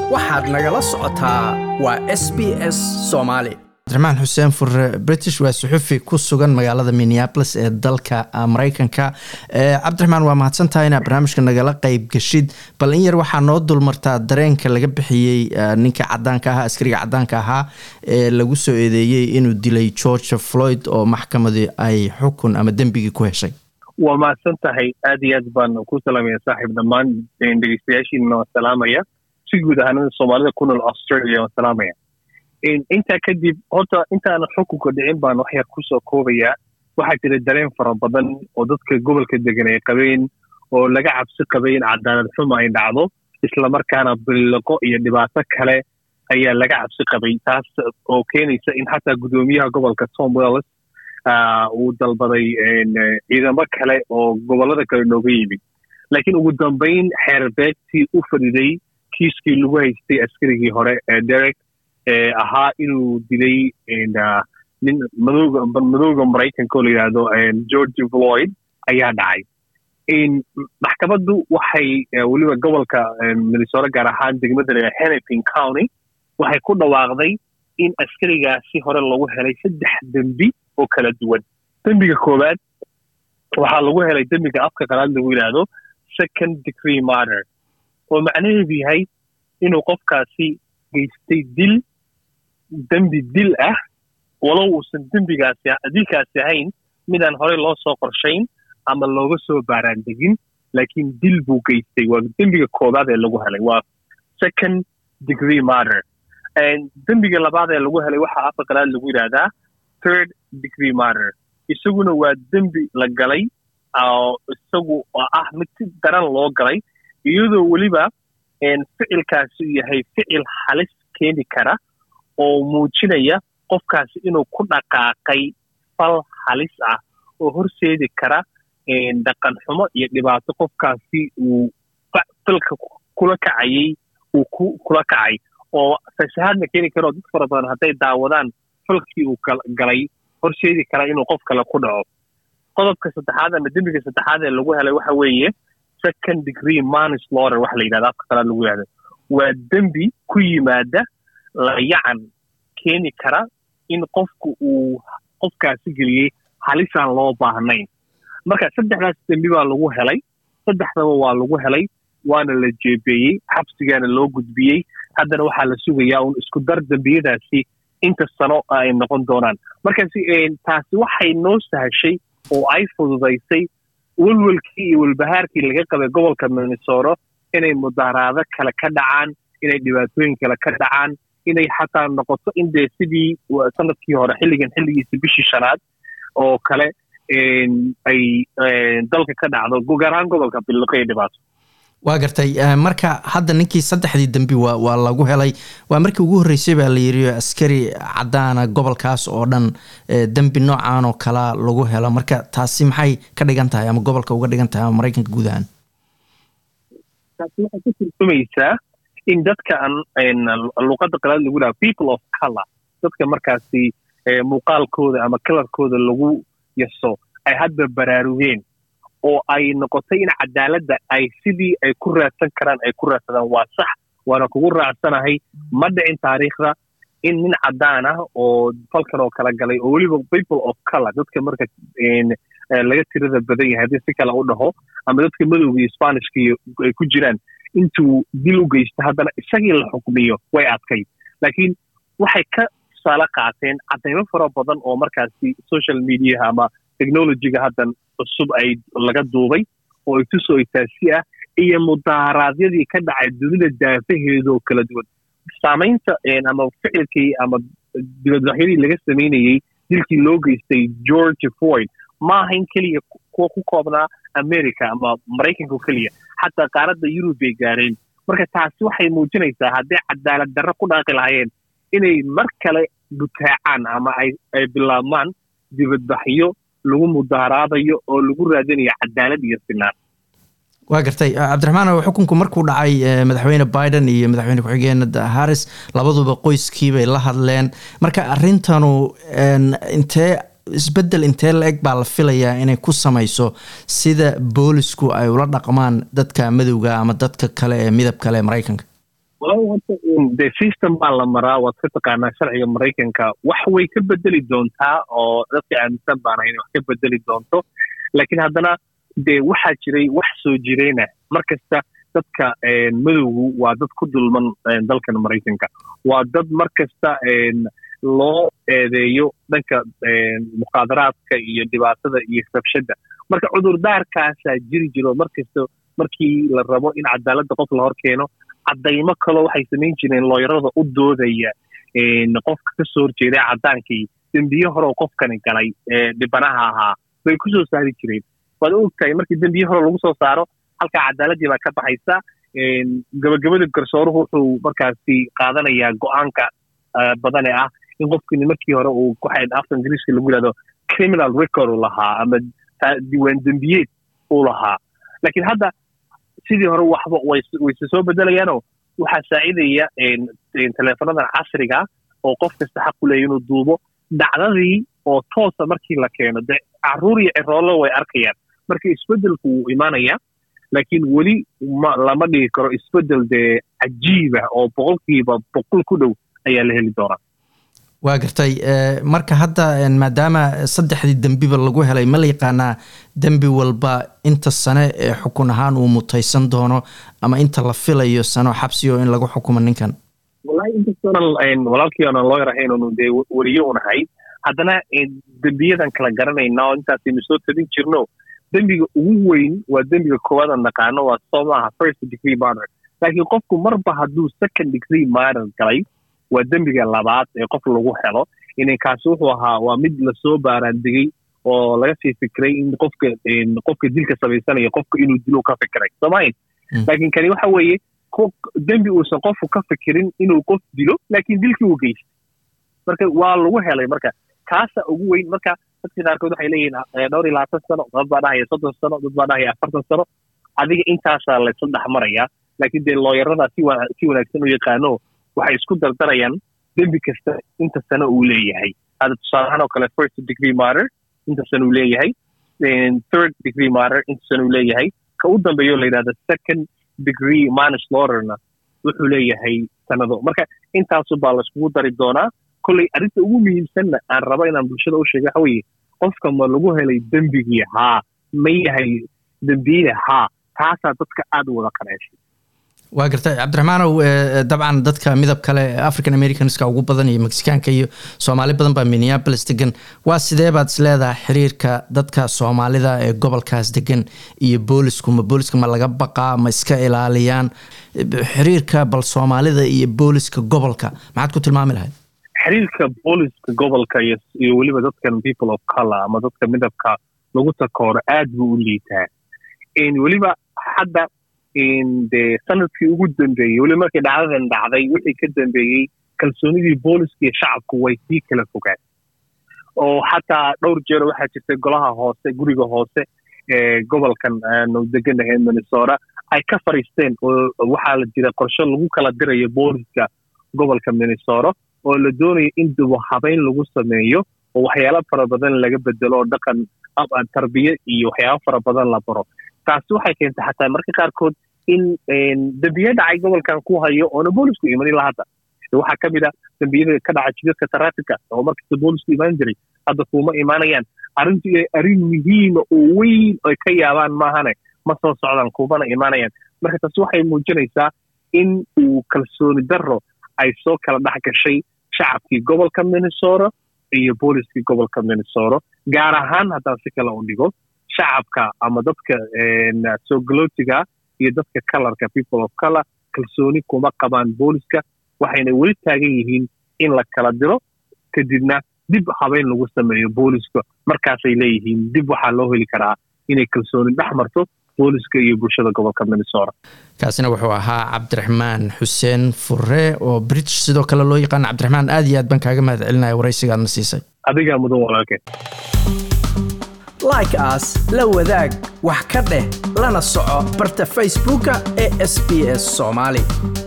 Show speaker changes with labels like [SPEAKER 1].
[SPEAKER 1] waxaad nagala socotaa waa s b s soomaali
[SPEAKER 2] cabdiraxmaan xuseen fure british waa suxufi ku sugan magaalada minneapolis ee dalka mareykanka cabdiraxmaan waa mahadsantahay inaad barnaamijka nagala qeyb geshid bal in yar waxaa noo dulmartaa dareenka laga bixiyey ninka cadaanka ahaa askariga cadaanka ahaa ee lagu soo eedeeyey inuu dilay george floyd oo maxkamadii ay xukun ama dembigii ku heshay
[SPEAKER 3] waa mahadsan tahay aad iyo aad baan ku salaamaya saaxiib dhammaan dhegeystayaashiina waan salaamaya si guud ahaanada soomaalida ku nool australia waan salaamaya intaa kadib horta intaanan xukunka dhicin baan wax yar kusoo koobayaa waxaa jira dareen fara badan oo dadka gobolka degan ay qabeen oo laga cabsi qabay in cadaalad xuma ay dhacdo islamarkaana biliqo iyo dhibaato kale ayaa laga cabsi qabay taas oo keenaysa in xataa guddoomiyaha gobolka tom wells uu dalbaday ciidamo kale oo gobollada kale nooga yimid laakiin ugu dambayn xeerbeegtii u fadhiday kiiskii lagu haystay askarigii hore ee derek ee ahaa inuu dilay nin madowga madowga maraykanka oo la yidhaahdo george floyd ayaa dhacay maxkamaddu waxay weliba gobolka minnesota gaar ahaan degmada la hennepin county waxay ku dhawaaqday in askarigaasi hore lagu helay saddex dembi oo kala duwan dembiga koowaad waxaa lagu helay dembiga afka qalaad lagu yidhaahdo second degree matter oo macnaheedu yahay inuu qofkaasi geystay dil dembi dil ah walow uusan dembigaasi dilkaasi ahayn midaan horey loo soo qorshayn ama looga soo baaraandegin laakiin dil buu geystay waa dembiga koobaad ee lagu helay waa second degree matter dembiga labaad ee lagu helay waxaa afka qalaad lagu yidhaahdaa third degree matter isaguna waa dembi la galay isagu oo ah mid si daran loo galay iyadoo weliba ficilkaasi yahay ficil halis keeni kara oo muujinaya qofkaasi inuu ku dhaqaaqay fal halis ah oo horseedi kara dhaqan xumo iyo dhibaato qofkaasi uu falka kula kacayey uu kula kacay oo fasahaadna keeni kara oo dad fara badan hadday daawadaan falkii uu galay horseedi kara inuu qof kale ku dhaco qodobka saddexaad ama dembiga saddexaad ee lagu helay waxa weeye second degree manslaughter waxa la yidhahda afka qalaad lagu yidhahdo waa dembi ku yimaada layacan keeni kara in qofku uu qofkaasi geliyey halisaan loo baahnayn marka saddexdaas dembi baa lagu helay saddexdaba waa lagu helay waana la jeebeeyey xabsigaana loo gudbiyey haddana waxaa la sugayaa un isku dar dembiyadaasi inta sano ay noqon doonaan markaasi taasi waxay noo sahashay oo ay fududaysay welwelkii iyo welbahaarkii laga qabay gobolka minnesota inay mudaaraado kale ka dhacaan inay dhibaatooyin kale ka dhacaan inay xataa noqoto in dee sidii sanadkii hore xilligan xilligiisa bishii shanaad oo kale ay dalka ka dhacdo gaar ahaan gobolka biliqo iyo dhibaato
[SPEAKER 2] waa gartay marka hadda ninkii saddexdii dembi waa waa lagu helay waa markii ugu horreysay baa la yidhi askari caddaana gobolkaas oo dhan dembi noocan oo kalaa lagu helo marka taasi maxay ka dhigan tahay ama gobolka uga dhigan tahay ama maraykanka guud ahaan
[SPEAKER 3] taasi waxay ku turjumaysaa in dadka luqadda qalaad lagu dhaha people of color dadka markaasi muuqaalkooda ama kalarkooda lagu yaso ay hadda baraarugeen oo ay noqotay in cadaaladda ay sidii ay ku raadsan karaan ay ku raadsadaan waa sax waana kugu raacsanahay ma dhicin taariikhda in nin caddaan ah oo falkan oo kala galay oo weliba people of color dadka marka laga tirada badan yahay haddii si kale u dhaho ama dadka madowga iyo spanishka iyo ay ku jiraan intuu dil u geysto haddana isagii la xukmiyo way adkayd laakiin waxay ka tusaale qaateen caddaymo fara badan oo markaasi social mediaha ama technologyga haddan cusub ay laga duubay oo ay tusoo taasi ah iyo mudaaraadyadii ka dhacay dunida daafaheeda oo kala duwan saamaynta ama ficilkii ama dibadbaxyadii laga samaynayey dilkii loo geystay george floyd ma ahayn keliya kuwa ku koobnaa america ama maraykanka keliya xataa qaaradda yurub bay gaareen marka taasi waxay muujinaysaa hadday cadaalad darro ku dhaaqi lahaayeen inay mar kale butaacaan ama ay bilaabmaan dibadbaxyo lagu mudaaraadayo oo lagu raadinayo cadaalad iyo sinaan
[SPEAKER 2] waa gartay cabdiraxmaan xukunku markuu dhacay madaxweyne biden iyo madaxweyne ku-xigeenada harris labaduba qoyskiibay la hadleen marka arrintanu intee isbeddel intee la eg baa la filayaa inay ku samayso sida boolisku ay ula dhaqmaan dadka madowga ama dadka kale ee midab kale ee maraykanka
[SPEAKER 3] de system baa la maraa waad ka taqaanaa sharciga maraykanka wax way ka bedeli doontaa oo dadka aaminsan baana inay wax ka bedeli doonto laakiin haddana dee waxaa jiray wax soo jireyna mar kasta dadka madowgu waa dad ku dulman dalkan maraykanka waa dad mar kasta loo eedeeyo dhanka muqaadaraadka iyo dhibaatada iyo rabshadda marka cudurdaarkaasaa jiri jiro mar kasta markii la rabo in cadaaladda qof la hor keeno caddaymo kaloo waxay samayn jireen looyarada u doodaya qofka ka soo horjeeday caddaankii dembiye hore oo qofkani galay dhibanaha ahaa bay ku soo saari jireen waad ogtahay markii dembiye hore lagu soo saaro halkaa cadaaladii baa ka baxaysa gabagabada garsooruhu wuxuu markaasi qaadanayaa go-aanka badane ah in qofkini markii hore uu waxay afka ingiriiska lagu yidhahdo criminal record uu lahaa ama diiwaan dembiyeed uu lahaa laakiin hadda sidii hore waxba wayse soo bedelayaanoo waxaa saacidaya teleefonadan casriga oo qof kasta xaq u leeya inuu duubo dhacdadii oo toosa markii la keeno de caruur iyo ciroolo way arkayaan marka isbeddelku wuu imaanayaa laakiin weli lama dhigi karo isbeddel dee cajiiba oo boqolkiiba boqol ku dhow ayaa la heli doonaa
[SPEAKER 2] waa gartay marka hadda maadaama saddexdii dembiba lagu helay ma la yaqaanaa dembi walba inta sane ee xukun ahaan uu mutaysan doono ama inta la filayo sano xabsigo in lagu xukumo ninkan
[SPEAKER 3] wallahi inkastoonan walaalkii oonan looyar ahayn onu dee weriye unahay haddana dembiyadan kala garanayna oo intaasaynu soo tabin jirno dembiga ugu weyn waa dembiga koowaad aan naqaano waa soo maaha first degree murder laakiin qofku marba hadduu second degree murder galay waa dembiga labaad ee qof lagu helo inankaasi wuxuu ahaa waa mid lasoo baaraandigay oo laga sii fikiray in qofka qofka dilka samaysanaya qofka inuu dilo ka fikiray soomaahin laakiin kani waxa weeye dembi uusan qofku ka fikirin inuu qof dilo laakiin dilkii uu geystay marka waa lagu helay marka kaasa ugu weyn marka dadka qaarkood waxay leeyihiin dhowr iyo labaatan sano dad baa dhahaya soddon sano dad baa dhahaya afartan sano adiga intaasaa laysa dhex marayaa laakiin dee looyaradaa si si wanaagsan u yaqaano waxay isku dardarayaan dembi kasta inta sano uu leeyahay hadda tusaalahaan oo kale first degree murder inta sano uu leeyahay third degree murder inta sano uu leeyahay ka u dambeeyo la yidhahda second degree manslaughterna wuxuu leeyahay sanado marka intaasu baa laiskugu dari doonaa kolley arrinta ugu muhiimsanna aan rabo inaan bulshada u sheego waxa weeye qofka ma lagu helay dembigii haa ma yahay dembiyada haa taasaa dadka aada u wada qaneeshay
[SPEAKER 2] waa gartay cabdiraxmaanow dabcan dadka midab kale african americanska ugu badan iyo mexicaanka iyo soomaali badan baa minneapolis degan waa sidee baad is leedahay xiriirka dadka soomaalida ee gobolkaas degan iyo boolisku ma booliska ma laga baqaa ma iska ilaaliyaan xiriirka bal soomaalida iyo booliska gobolka maxaad ku tilmaami lahayd
[SPEAKER 3] xiriirka booliska gobolka iyo weliba dadkan people of color ama dadka midabka lagu takooro aad buu u liitaa weliba hadda dee sanadkii ugu dambeeyey weliba markii dhacdadan dhacday wixii ka dambeeyey kalsoonidii booliska iyo shacabku way sii kala fogaan oo xataa dhowr jeer waxaa jirtay golaha hoose guriga hoose ee gobolkan aanu deganahay minnesota ay ka fariisteen oo waxaa la jira qorshe lagu kala dirayo booliska gobolka minnesota oo la doonayo in dubo habeyn lagu sameeyo oo waxyaalo fara badan laga bedelo oo dhaqan tarbiye iyo waxyaalo fara badan la baro taasi waxay keentay xataa marka qaarkood in dembiye dhacay gobolkan ku hayo oona boolisku iman ilaa hadda waxaa ka mid a dembiyada ka dhaca jidadka taraafika oo markasta boolisku imaan jiray hadda kuuma imaanayaan arrintu inay arrin muhiima oo weyn ay ka yaabaan maahane ma soo socdaan kumana imaanayaan marka taasi waxay muujinaysaa in uu kalsooni darro ay soo kala dhex gashay shacabkii gobolka minnesota iyo booliskii gobolka minnesota gaar ahaan haddaan si kale u dhigo shacabka ama dadka soo galootiga iyo dadka colorka people of color kalsooni kuma qabaan booliska waxayna weli taagan yihiin in la kala diro kadibna dib habeyn lagu sameeyo booliska markaasay leeyihiin dib waxaa loo heli karaa inay kalsooni dhex marto booliska iyo bulshada gobolka minnesota
[SPEAKER 2] kaasina wuxuu ahaa cabdiraxmaan xuseen fure oo british sidoo kale loo yaqaan cabdiraxmaan aad iyo aad baan kaaga mahad celinaya waraysigaadna siisay
[SPEAKER 3] adigaa mudan walaalkeen
[SPEAKER 1] like as la wadaag wax ka dheh lana soco barta facebooka ee sb s soomaali